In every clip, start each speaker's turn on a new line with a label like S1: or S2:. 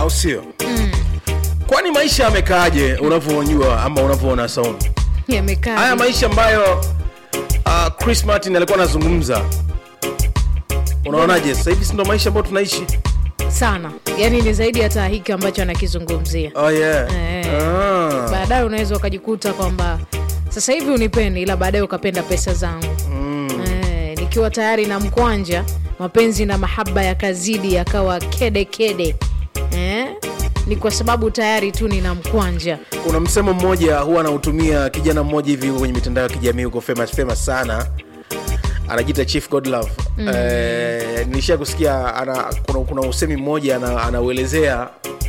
S1: au sio kwani maisha yamekaaje unavyojua ama unavyoona saumu
S2: yamekaa
S1: haya maisha ambayo uh, chris martin alikuwa anazungumza unaonaje sasa hivi si ndo maisha ambayo tunaishi
S2: sana yaani ni zaidi hata hiki ambacho anakizungumzia
S1: oh, yeah.
S2: Eh.
S1: ah.
S2: baadaye unaweza ukajikuta kwamba sasa hivi unipendi ila baadaye ukapenda pesa zangu mm. eh, nikiwa tayari na mkwanja mapenzi na mahaba yakazidi yakawa kede kede eh? ni kwa sababu tayari tu nina mkwanja
S1: kuna msemo mmoja huwa anautumia kijana mmoja hivi huko kwenye mitandao ya kijamii huko famous, famous sana anajiita chief godlove mm. eh, nilishia kusikia ana, kuna, kuna usemi mmoja ana, anauelezea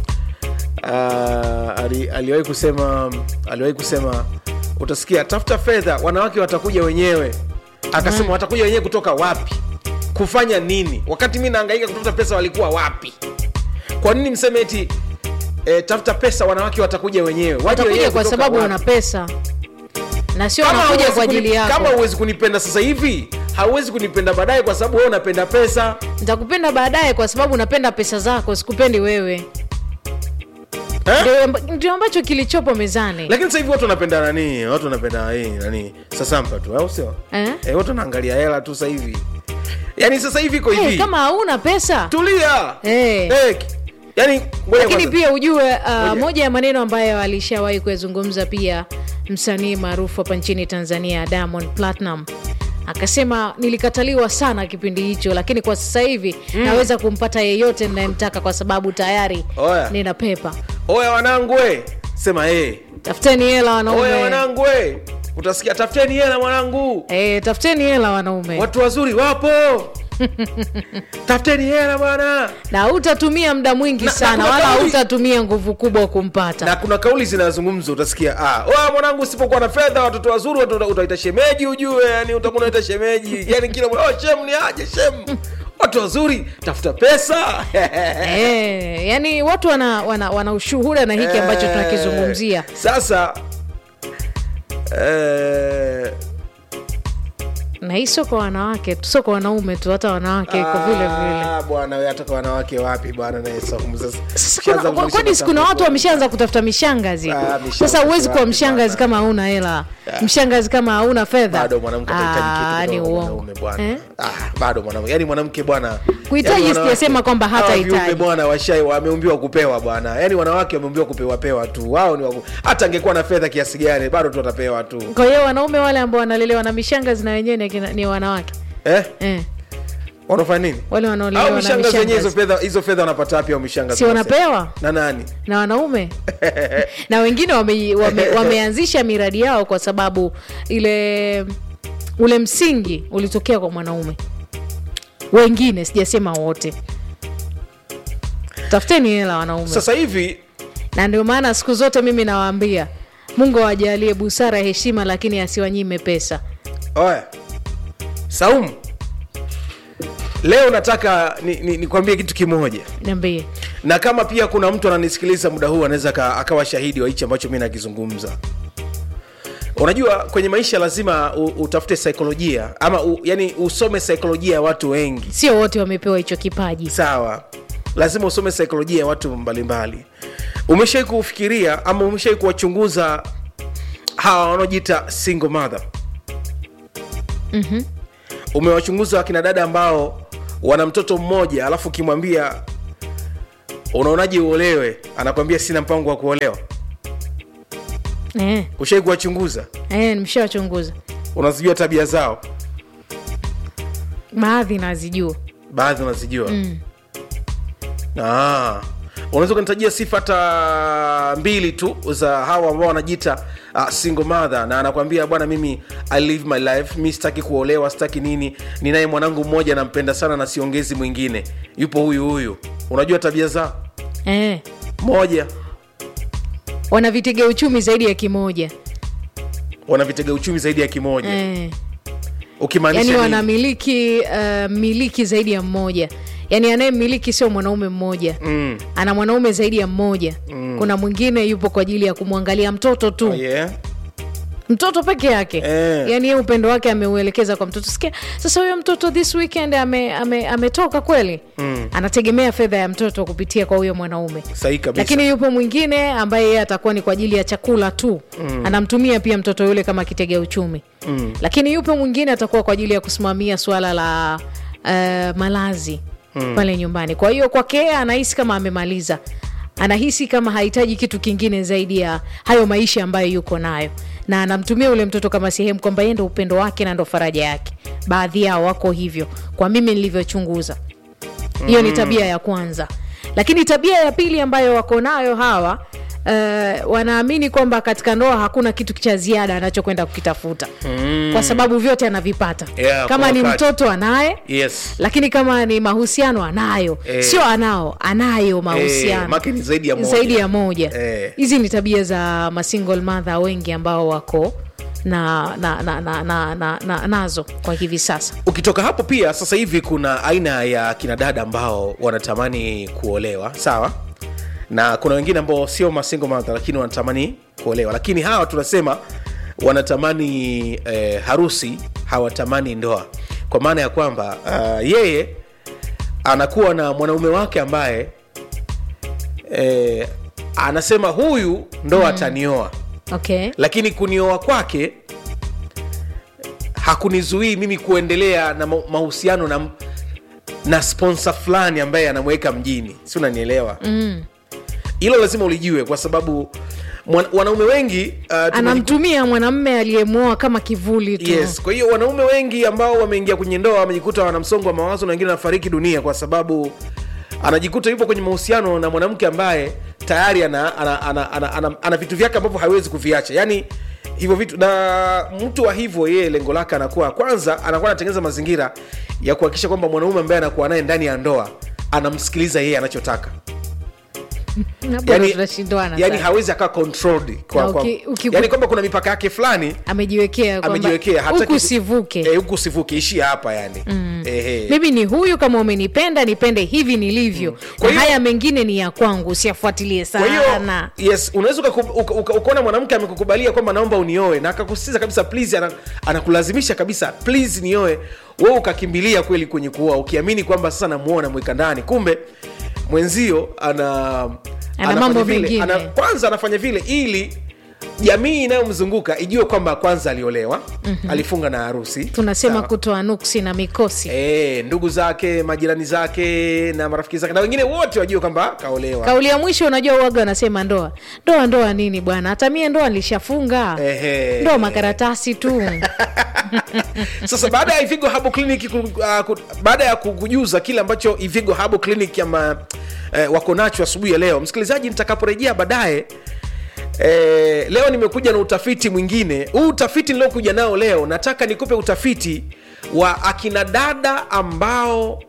S1: uh, ali, aliwahi kusema aliwahi kusema utasikia tafuta fedha wanawake watakuja wenyewe akasema mm. watakuja wenyewe kutoka wapi kufanya nini wakati mi naangaika kutafuta pesa walikuwa wapi kwa nini mseme eti e, tafuta pesa wanawake watakuja wenyewe Waje wenyewe
S2: watakuja kwa
S1: kutoka
S2: sababu
S1: wapi?
S2: wana pesa na sio
S1: Kama
S2: wanakuja
S1: hauwezi
S2: kwa ajili
S1: kuni-
S2: yako
S1: kama huwezi kunipenda sasa hivi hauwezi kunipenda baadaye kwa sababu wewe unapenda pesa
S2: nitakupenda baadaye kwa sababu napenda pesa zako sikupendi wewe
S1: eh?
S2: Ndio amba- ndio ambacho kilichopo mezani
S1: lakini sasa hivi watu wanapenda nani watu wanapenda hii nani sasampa tu au sio
S2: eh?
S1: eh, watu wanaangalia hela tu sasa hivi yaani sasa hivi iko
S2: hey,
S1: hivi
S2: kama hauna pesa
S1: tulia
S2: Eh.
S1: Eh, yaani ngoja
S2: lakini
S1: kwanza.
S2: pia ujue uh,
S1: Ngoja.
S2: moja ya maneno ambayo alishawahi kuyazungumza pia msanii maarufu hapa nchini tanzania diamond platinum akasema nilikataliwa sana kipindi hicho lakini kwa sasa hivi mm. naweza kumpata yeyote ninayemtaka kwa sababu tayari
S1: Oya.
S2: nina pepa
S1: oya wanangu we sema eh.
S2: tafuteni hela
S1: oya
S2: wanaume
S1: wanangu we utasikia tafuteni hela mwanangu
S2: e, tafuteni hela wanaume
S1: watu wazuri wapo tafuteni hela bwana
S2: na hutatumia muda mwingi
S1: Na-
S2: sana
S1: na kuna
S2: wala
S1: kauli-
S2: hutatumia nguvu kubwa kumpata
S1: na kuna kauli zinazungumza utasikia ah, "Oya, mwanangu usipokuwa na fedha watoto wazuri watu uta- utaita shemeji ujue yani utakuwa unaita shemeji yani kila mwana, oh, shem ni aje shem watu wazuri tafuta pesa
S2: e, yani watu wana, wana, wana ushuhuda na hiki ambacho
S1: Eh,
S2: tunakizungumzia
S1: sasa eh,
S2: na hii sio kwa wanawake tu sio kwa wanaume tu hata wanawake iko vile vile
S1: ah, bwana we hata kwa wanawake wapi bwana naye saumu sasa
S2: Sasa
S1: Ushaanza
S2: kuna- kwa-
S1: kufundisha
S2: kwani si kuna
S1: matamko.
S2: watu wameshaanza kutafuta mishangazi
S1: Ah, mishangazi
S2: sasa huwezi kuwa
S1: wapi
S2: mshangazi
S1: bwana?
S2: kama hauna hela mshangazi kama hauna fedha
S1: bado mwanamke atahitaji
S2: Ah,
S1: kitu
S2: ni
S1: kutoka kwa
S2: uongo
S1: mwanaume bwana
S2: Eh?
S1: ah, bado mwanamke yani mwanamke bwana
S2: Kuhitaji
S1: yani wanawake-
S2: sijasema kwamba
S1: hawa
S2: hatahitaji.
S1: viumbe bwana washai wameumbiwa kupewa bwana yani wanawake wameumbiwa kupewa pewa tu wao ni waku... hata angekuwa na fedha kiasi gani bado tu watapewa tu
S2: kwa hiyo wanaume wale ambao wanalelewa na mishangazi na wenyewe ni, akina- ni wanawake
S1: eh?
S2: eh,
S1: wanafanya nini
S2: wale
S1: au
S2: wanaolelewa na
S1: mishangazi wenyewe hizo
S2: mishangazi
S1: fedha hizo fedha wanapata wapi au mishangazi
S2: si wanapewa
S1: na nani
S2: na wanaume na wengine wame, wame, wameanzisha miradi yao kwa sababu ile ule msingi ulitokea kwa mwanaume wengine sijasema wote tafuteni hela wanaume
S1: sasa hivi
S2: na ndio maana siku zote mimi nawaambia mungu awajalie busara heshima lakini asiwanyime pesa
S1: oya saumu leo nataka nikwambie ni, nikwambie kitu kimoja
S2: niambie
S1: na kama pia kuna mtu ananisikiliza muda huu anaweza aka- akawa shahidi wa hichi ambacho mi nakizungumza unajua kwenye maisha lazima u, utafute saikolojia ama u, yani usome saikolojia ya watu wengi
S2: sio wote wamepewa hicho kipaji
S1: sawa lazima usome saikolojia ya watu mbalimbali umeshai kufikiria ama umeshai kuwachunguza hawa wanaojiita single mother
S2: Mhm.
S1: umewachunguza wakina dada ambao wana mtoto mmoja alafu ukimwambia unaonaje uolewe anakwambia sina mpango wa kuolewa
S2: eh,
S1: ushai kuwachunguza
S2: eh, nimeshawachunguza
S1: unazijua tabia zao
S2: baadhi nazijua
S1: baadhi unazijua mm. unaweza ukanitajia sifa hata mbili tu za hawa ambao wanajiita uh, single mother na anakwambia bwana mimi i live my life mi sitaki kuolewa sitaki nini ninaye mwanangu mmoja nampenda sana na siongezi mwingine yupo huyu huyu unajua tabia zao
S2: eh,
S1: moja
S2: wana vitega uchumi zaidi ya kimoja
S1: wana vitega uchumi zaidi ya kimoja
S2: eh.
S1: ukimaanisha
S2: yani
S1: nini?
S2: wanamiliki uh, miliki zaidi ya mmoja yani anayemiliki sio mwanaume mmoja
S1: mm.
S2: ana mwanaume zaidi ya mmoja mm. kuna mwingine yupo kwa ajili ya kumwangalia mtoto tu
S1: oh, yeah.
S2: mtoto peke yake
S1: Eh.
S2: yani ye upendo wake ameuelekeza kwa mtoto sikia sasa huyo mtoto this weekend ame, ame, ametoka kweli mm. anategemea fedha ya mtoto kupitia kwa huyo mwanaume
S1: sahihi kabisa
S2: lakini yupo mwingine ambaye yeye atakuwa ni kwa ajili ya chakula tu mm. anamtumia pia mtoto yule kama kitega uchumi mm. lakini yupo mwingine atakuwa kwa ajili ya kusimamia suala la uh, malazi mm. pale nyumbani kwa hiyo kwake yeye anahisi kama amemaliza anahisi kama hahitaji kitu kingine zaidi ya hayo maisha ambayo yuko nayo na anamtumia ule mtoto kama sehemu kwamba yeye ndo upendo wake na ndo faraja yake baadhi yao wako hivyo kwa mimi nilivyochunguza hiyo ni tabia ya kwanza lakini tabia ya pili ambayo wako nayo hawa Uh, wanaamini kwamba katika ndoa hakuna kitu cha ziada anachokwenda kukitafuta mm. kwa sababu vyote anavipata
S1: Yeah,
S2: kama
S1: kwa
S2: ni
S1: wakati.
S2: mtoto anaye
S1: yes
S2: lakini kama ni mahusiano anayo
S1: Eh.
S2: sio anao anayo mahusiano
S1: make ni zaidi ya moja.
S2: zaidi ya moja
S1: Eh.
S2: hizi ni tabia za masingle mother wengi ambao wako na, na, na, na, na, na, na nazo kwa hivi sasa
S1: ukitoka hapo pia sasa hivi kuna aina ya kinadada ambao wanatamani kuolewa sawa na kuna wengine ambao sio masingo mother lakini wanatamani kuolewa lakini hawa tunasema wanatamani eh, harusi hawatamani ndoa kwa maana ya kwamba uh, yeye anakuwa na mwanaume wake ambaye eh, anasema huyu ndo atanioa
S2: okay
S1: lakini kunioa kwake hakunizuii mimi kuendelea na ma- mahusiano na, na sponsa fulani ambaye anamweka mjini si unanielewa hilo lazima ulijue kwa sababu mwan, wanaume wengi uh, tumejiku-
S2: anamtumia mwanamme aliyemwoa kama kivuli tu
S1: yes kwa hiyo wanaume wengi ambao wameingia kwenye ndoa wamejikuta wana msongo wa mawazo na wengine wanafariki dunia kwa sababu anajikuta yupo kwenye mahusiano na mwanamke ambaye tayari ana, ana, ana, ana, ana, ana vitu vyake ambavyo hawezi kuviacha yaani hivyo vitu na mtu wa hivyo yeye lengo lake anakuwa kwanza anakuwa anatengeneza mazingira ya kuhakikisha kwamba mwanaume ambaye anakuwa naye ndani ya ndoa anamsikiliza yeye anachotaka
S2: Hapo ndo tunashindwana
S1: yani
S2: sasa.
S1: hawezi akaa controlled kwa,
S2: Na
S1: kwa,
S2: uki- uki-
S1: yani kwamba kuna mipaka yake fulani
S2: amejiwekea kwamba
S1: amejiwekea hataki
S2: huku
S1: ku-
S2: sivuke
S1: eh, huku sivuke ishia hapa yani mm. Ehe.
S2: mimi ni huyu kama umenipenda nipende hivi nilivyo
S1: Kwa
S2: na
S1: hiyo-
S2: haya mengine ni ya kwangu usiyafuatilie
S1: kwa hiyo
S2: sana
S1: yes unaweza ukaku- uka- uka- ukaona mwanamke amekukubalia kwamba naomba unioe na akakusisitiza kabisa please ana, anakulazimisha kabisa please nioe wewe ukakimbilia kweli kwenye kuoa ukiamini kwamba sasa namuoa namweka ndani kumbe mwenzio ana
S2: Ana
S1: anafanya
S2: mambo
S1: vile,
S2: mengine.
S1: ana, kwanza anafanya vile ili jamii inayomzunguka ijue kwamba kwanza aliolewa mm-hmm. alifunga na harusi
S2: tunasema
S1: Sawa.
S2: kutoa nuksi na mikosi
S1: E, ndugu zake majirani zake na marafiki zake na wengine wote wajue kwamba kaolewa
S2: kauli ya mwisho unajua uwaga wanasema ndoa ndoa ndoa nini bwana hata mie ndoa nilishafunga
S1: Ehe.
S2: ndoa makaratasi tu
S1: sasa baada ya ivigo habo clinic ku, uh, ku, baada ya kukujuza kile ambacho ivigo habo clinic ama eh, wako nacho asubuhi ya leo msikilizaji nitakaporejea baadaye Eh, leo nimekuja na utafiti mwingine huu utafiti niliokuja nao leo nataka nikupe utafiti wa akina dada ambao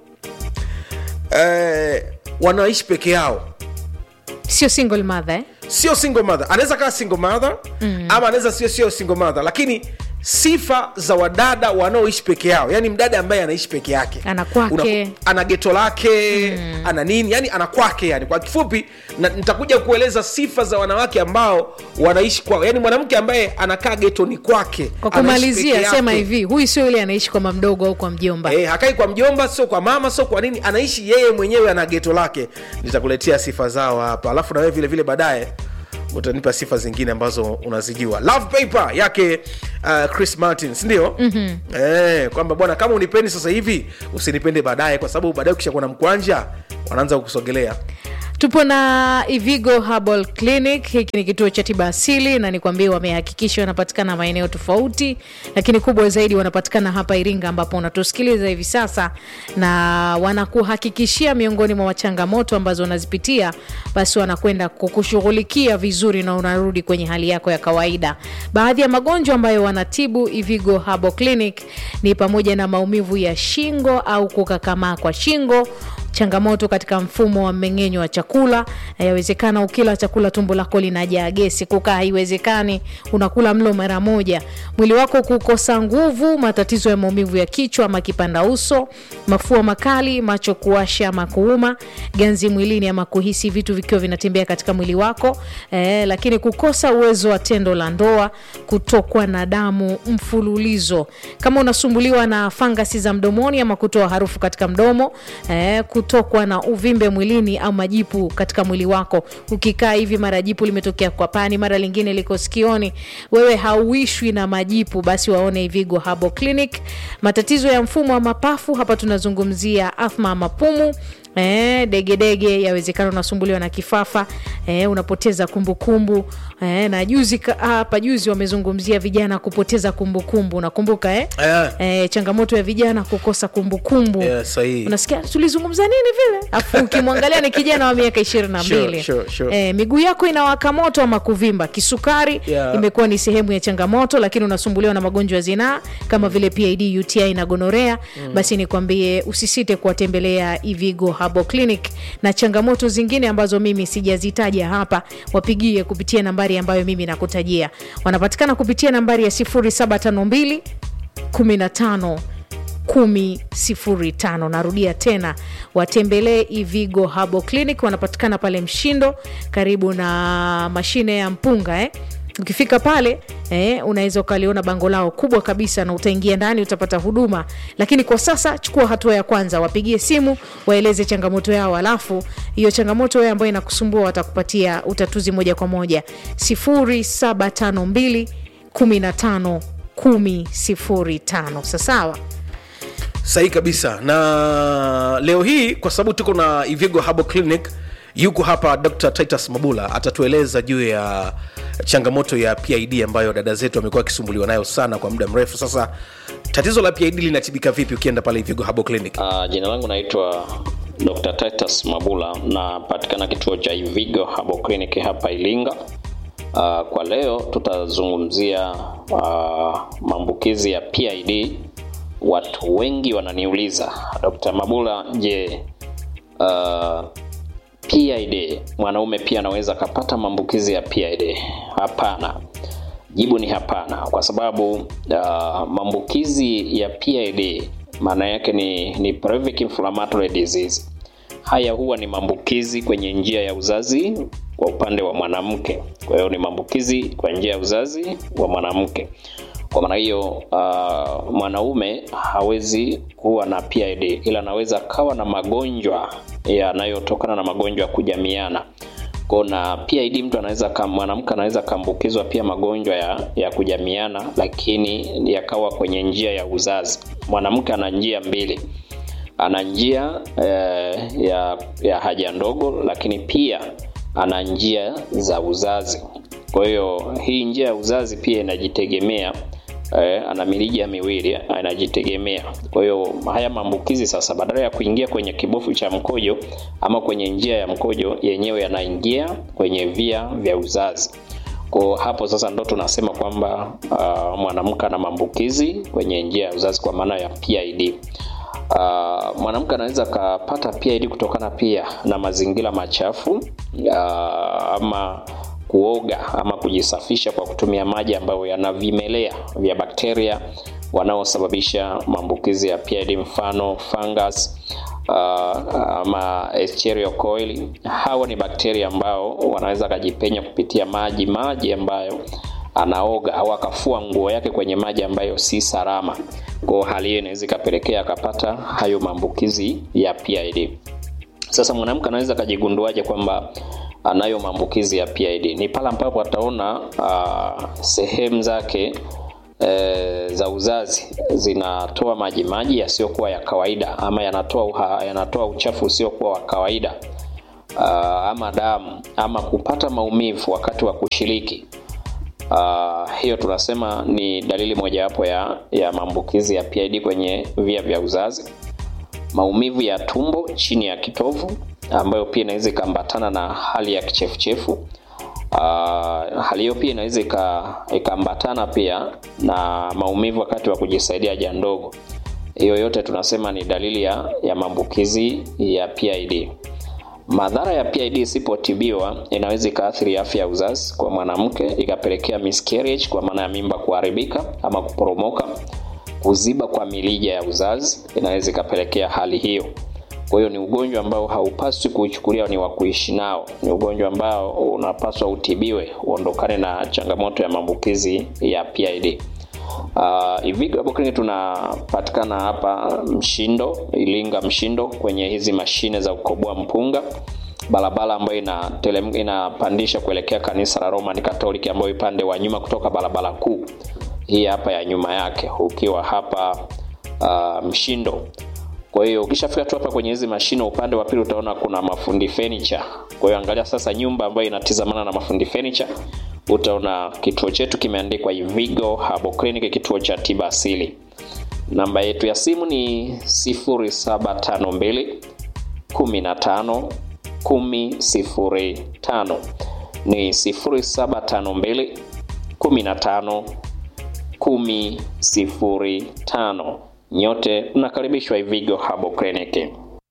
S1: eh, wanaishi peke yao
S2: sio single mother eh?
S1: sio single mother anaweza kaa single mother mm. ama anaweza sio sio single mother lakini sifa za wadada wanaoishi peke yao yani mdada ambaye anaishi peke yake
S2: Ana kwake.
S1: Una- ana geto lake mm. ana nini yani ana kwake yani kwa kifupi na, nitakuja kueleza sifa za wanawake ambao wanaishi kwao yani mwanamke ambaye anakaa getoni kwake
S2: kwa
S1: anaishi peke
S2: kumalizia sema
S1: yake.
S2: hivi huyu sio yule anaishi kwa mamdogo au kwa mjomba
S1: Eh, hakai kwa mjomba sio kwa mama sio kwa nini anaishi yeye mwenyewe ana geto lake nitakuletea sifa zao hapa alafu na wewe vile vile baadaye utanipa sifa zingine ambazo unazijua love paper yake uh, chris martin sindio mm-hmm. eh, kwamba bwana kama unipendi sasa hivi usinipende baadaye kwa sababu baadaye ukishakuwa na mkwanja wanaanza kukusogelea
S2: tupo na ivigo herbal clinic hiki ni kituo cha tiba asili na nikwambie wamehakikisha wanapatikana maeneo tofauti lakini kubwa zaidi wanapatikana hapa iringa ambapo unatusikiliza hivi sasa na wanakuhakikishia miongoni mwa changamoto ambazo unazipitia basi wanakwenda kukushughulikia vizuri na unarudi kwenye hali yako ya kawaida baadhi ya magonjwa ambayo wanatibu ivigo herbal clinic ni pamoja na maumivu ya shingo au kukakamaa kwa shingo changamoto katika mfumo wa mmeng'enyo wa chakula. Yawezekana ukila chakula tumbo lako linajaa gesi, kukaa haiwezekani, unakula mlo mara moja, mwili wako kukosa nguvu, matatizo ya maumivu ya kichwa ama kipanda uso, mafua makali, macho kuwasha ama kuuma, ganzi mwilini ama kuhisi vitu vikiwa vinatembea katika mwili wako eh, lakini kukosa uwezo wa tendo la ndoa, kutokwa na damu mfululizo, kama unasumbuliwa na fangasi za mdomoni ama kutoa harufu katika mdomo eh, kutokwa na uvimbe mwilini au majipu katika mwili wako. Ukikaa hivi, mara jipu limetokea kwa pani, mara lingine liko sikioni, wewe hauishwi na majipu, basi waone Ivigo Herbal Clinic. Matatizo ya mfumo wa mapafu, hapa tunazungumzia athma ya mapumu Eh, degedege yawezekana unasumbuliwa na kifafa eh, unapoteza kumbukumbu kumbu. Eh, na juzi hapa juzi wamezungumzia vijana kupoteza kumbukumbu unakumbuka eh?
S1: Yeah.
S2: Eh, changamoto ya vijana kukosa kumbukumbu
S1: Yeah, sahihi.
S2: unasikia tulizungumza nini vile afu ukimwangalia ni kijana wa miaka ishirini na mbili
S1: Sure, sure, sure.
S2: eh, miguu yako inawaka moto ama kuvimba kisukari
S1: Yeah.
S2: imekuwa ni sehemu ya changamoto lakini unasumbuliwa na magonjwa ya zinaa kama vile PID UTI na gonorea basi nikwambie usisite kuwatembelea Ivigo Herbal Clinic na changamoto zingine ambazo mimi sijazitaja hapa wapigie kupitia nambari ambayo mimi nakutajia wanapatikana kupitia nambari ya 0752 15 105 narudia tena watembelee ivigo Herbal Clinic wanapatikana pale mshindo karibu na mashine ya mpunga eh? ukifika pale eh, unaweza ukaliona bango lao kubwa kabisa na utaingia ndani utapata huduma lakini kwa sasa chukua hatua ya kwanza wapigie simu waeleze changamoto yao alafu hiyo changamoto wewe ambayo inakusumbua watakupatia utatuzi moja kwa moja 0752 15 105 sasawa
S1: sahihi kabisa na leo hii kwa sababu tuko na ivigo Herbal clinic yuko hapa dr titus mabula atatueleza juu ya changamoto ya pid ambayo dada zetu amekuwa akisumbuliwa nayo sana kwa muda mrefu sasa tatizo la pid linatibika vipi ukienda pale ivigo Herbal clinic
S3: Uh, jina langu naitwa Dr. Titus Mabula napatikana kituo cha Ivigo Herbal Clinic hapa Ilinga. Uh, kwa leo tutazungumzia uh, maambukizi ya PID. Watu wengi wananiuliza Dr. Mabula, je, uh, PID mwanaume pia anaweza akapata maambukizi ya PID? Hapana. Jibu ni hapana, kwa sababu uh, maambukizi ya PID maana yake ni, ni pelvic inflammatory disease. Haya huwa ni maambukizi kwenye njia ya uzazi kwa upande wa mwanamke. Kwa hiyo ni maambukizi kwa njia ya uzazi wa mwanamke. Kwa maana hiyo uh, mwanaume hawezi kuwa na PID, ila anaweza kawa na magonjwa yanayotokana na magonjwa ya kujamiana kwa na PID mtu anaweza kam- mwanamke anaweza kaambukizwa pia magonjwa ya, ya kujamiana, lakini yakawa kwenye njia ya uzazi. Mwanamke ana njia mbili, ana njia eh, ya, ya haja ndogo, lakini pia ana njia za uzazi. Kwa hiyo hii njia ya uzazi pia inajitegemea eh, ana mirija miwili anajitegemea. Kwa hiyo haya maambukizi sasa, badala ya kuingia kwenye kibofu cha mkojo ama kwenye njia ya mkojo yenyewe, yanaingia kwenye via vya uzazi. Kwa hapo sasa ndo tunasema kwamba uh, mwanamke ana maambukizi kwenye njia ya uzazi kwa maana ya PID. Uh, mwanamke anaweza akapata PID kutokana pia na mazingira machafu uh, ama kuoga ama kujisafisha kwa kutumia maji ambayo yana vimelea vya bakteria wanaosababisha maambukizi ya PID, mfano fungus uh, ama Escherichia coli. Hawa ni bakteria ambao wanaweza akajipenya kupitia maji maji ambayo anaoga au akafua nguo yake kwenye maji ambayo si salama. Kwa hali hiyo inaweza ikapelekea akapata hayo maambukizi ya PID. Sasa mwanamke anaweza akajigunduaje kwamba anayo maambukizi ya PID? Ni pale ambapo ataona uh, sehemu zake e, za uzazi zinatoa maji maji yasiyokuwa ya kawaida ama yanatoa uha, yanatoa uchafu usiokuwa wa kawaida uh, ama damu ama kupata maumivu wakati wa kushiriki. Uh, hiyo tunasema ni dalili mojawapo ya, ya maambukizi ya PID kwenye via vya uzazi. Maumivu ya tumbo chini ya kitovu ambayo pia inaweza ikaambatana na hali ya kichefuchefu. Uh, hali hiyo pia inaweza ikaambatana pia na maumivu wakati wa kujisaidia haja ndogo. hiyo yote tunasema ni dalili ya, ya maambukizi ya PID. Madhara ya PID isipotibiwa inaweza ikaathiri afya ya uzazi kwa mwanamke, ikapelekea miscarriage kwa maana ya mimba kuharibika ama kuporomoka. Kuziba kwa mirija ya uzazi inaweza ikapelekea hali hiyo. Kwa hiyo ni ugonjwa ambao haupaswi kuuchukulia ni wa kuishi nao. Ni ugonjwa ambao unapaswa utibiwe, uondokane na changamoto ya maambukizi ya PID. Uh, Ivigo hapo kliniki tunapatikana hapa Mshindo, Ilinga Mshindo, kwenye hizi mashine za kukoboa mpunga, barabara ambayo ina telem, inapandisha kuelekea kanisa la Roman Catholic, ambayo upande wa nyuma kutoka barabara kuu hii hapa ya nyuma yake, ukiwa hapa uh, Mshindo. Kwa hiyo ukishafika tu hapa kwenye hizi mashine, upande wa pili utaona kuna mafundi furniture. Kwa hiyo angalia sasa nyumba ambayo inatizamana na mafundi furniture, utaona kituo chetu kimeandikwa Ivigo Herbal Clinic, kituo cha tiba asili. Namba yetu ya simu ni 0752 15 1005 ni 0752 15 1005. Nyote mnakaribishwa Ivigo Herbal Clinic.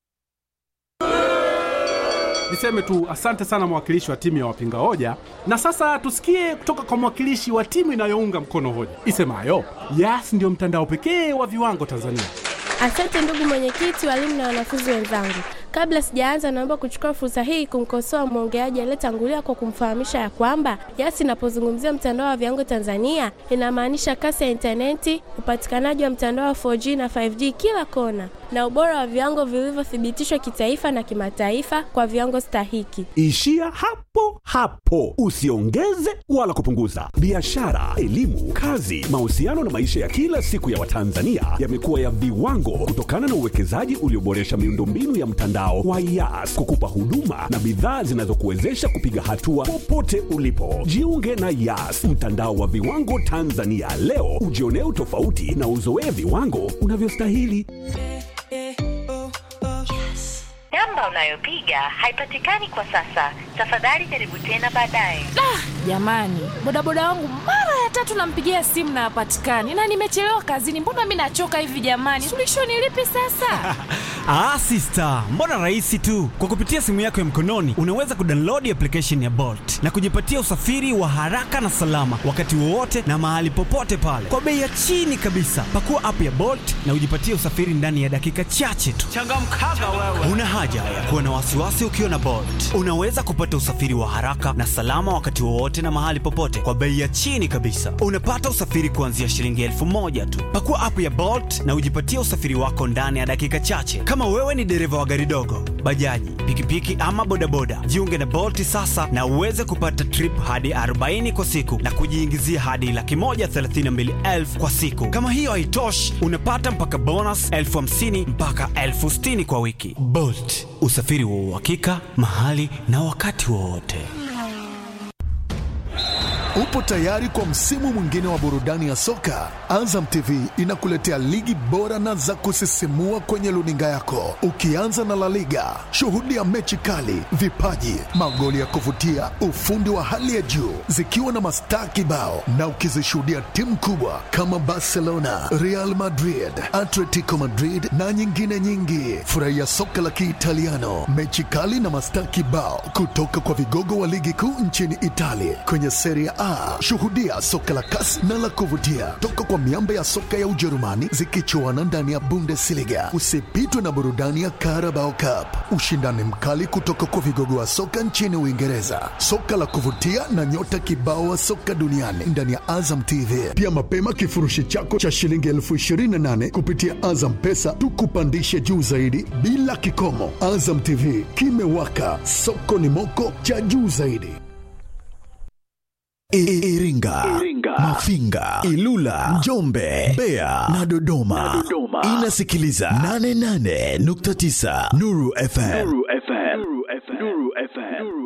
S4: Niseme tu asante sana mwakilishi wa timu ya wapinga hoja, na sasa tusikie kutoka kwa mwakilishi wa timu inayounga mkono hoja isemayo Yas ndio mtandao pekee wa viwango Tanzania.
S5: Asante ndugu mwenyekiti, walimu na wanafunzi wenzangu. Kabla sijaanza, naomba kuchukua fursa hii kumkosoa mwongeaji aliyetangulia kwa kumfahamisha ya kwamba Yas inapozungumzia mtandao wa viwango Tanzania inamaanisha kasi ya intaneti, upatikanaji wa mtandao wa 4G na 5G kila kona, na ubora wa viwango vilivyothibitishwa kitaifa na kimataifa kwa viwango stahiki.
S6: Ishia hapo hapo, usiongeze wala kupunguza. Biashara, elimu, kazi, mahusiano na maisha ya kila siku ya Watanzania yamekuwa ya viwango kutokana na uwekezaji ulioboresha miundombinu ya mtandao wa Yas kukupa huduma na bidhaa zinazokuwezesha kupiga hatua popote ulipo. Jiunge na Yas, mtandao wa viwango Tanzania leo, ujionee utofauti na uzoee viwango unavyostahili.
S7: Namba unayopiga haipatikani kwa sasa. Tafadhali jaribu tena baadaye.
S8: Jamani, bodaboda wangu mara ya tatu nampigia simu na hapatikani, na nimechelewa kazini. Mbona mi nachoka hivi jamani? Suluhisho ni lipi sasa?
S9: Ah, sister, mbona rahisi tu. Kwa kupitia simu yako ya mkononi unaweza kudownload application ya Bolt na kujipatia usafiri wa haraka na salama wakati wowote na mahali popote pale kwa bei ya chini kabisa. Pakua app ya Bolt na ujipatie usafiri ndani ya dakika chache tu. Changamkaga wewe. Una haja ya kuwa na wasiwasi ukiwa na Bolt. Unaweza kupata usafiri wa haraka na salama wakati wowote na mahali popote kwa bei ya chini kabisa. Unapata usafiri kuanzia shilingi elfu moja tu. Pakua app ya Bolt na ujipatie usafiri wako ndani ya dakika chache. Kama wewe ni dereva wa gari dogo, bajaji, pikipiki ama bodaboda, jiunge na Bolt sasa na uweze kupata trip hadi 40 kwa siku na kujiingizia hadi laki moja thelathini na mbili elfu kwa siku. Kama hiyo haitoshi, unapata mpaka bonus elfu hamsini mpaka elfu sitini kwa wiki. Bolt, usafiri wa uhakika mahali na wakati wowote.
S10: Upo tayari kwa msimu mwingine wa burudani ya soka? Azam TV inakuletea ligi bora na za kusisimua kwenye luninga yako, ukianza na La Liga. Shuhudia mechi kali, vipaji, magoli ya kuvutia, ufundi wa hali ya juu, zikiwa na mastaa kibao, na ukizishuhudia timu kubwa kama Barcelona, Real Madrid, Atletico Madrid na nyingine nyingi. Furahia soka la Kiitaliano, mechi kali na mastaa kibao kutoka kwa vigogo wa ligi kuu nchini Italia kwenye Serie A. Shuhudia soka la kasi na la kuvutia toka kwa miamba ya soka ya Ujerumani zikichuana ndani ya Bundesliga. Usipitwe na burudani ya Carabao Cup, ushindani mkali kutoka kwa vigogo wa soka nchini Uingereza, soka la kuvutia na nyota kibao wa soka duniani ndani ya Azam TV. Pia mapema kifurushi chako cha shilingi elfu ishirini na nane kupitia Azam Pesa tukupandishe juu zaidi bila kikomo. Azam TV kimewaka, soko ni moko cha juu zaidi. Iringa, Mafinga, Ilula, Njombe, Mbeya na Dodoma. Inasikiliza 88.9 Nuru FM.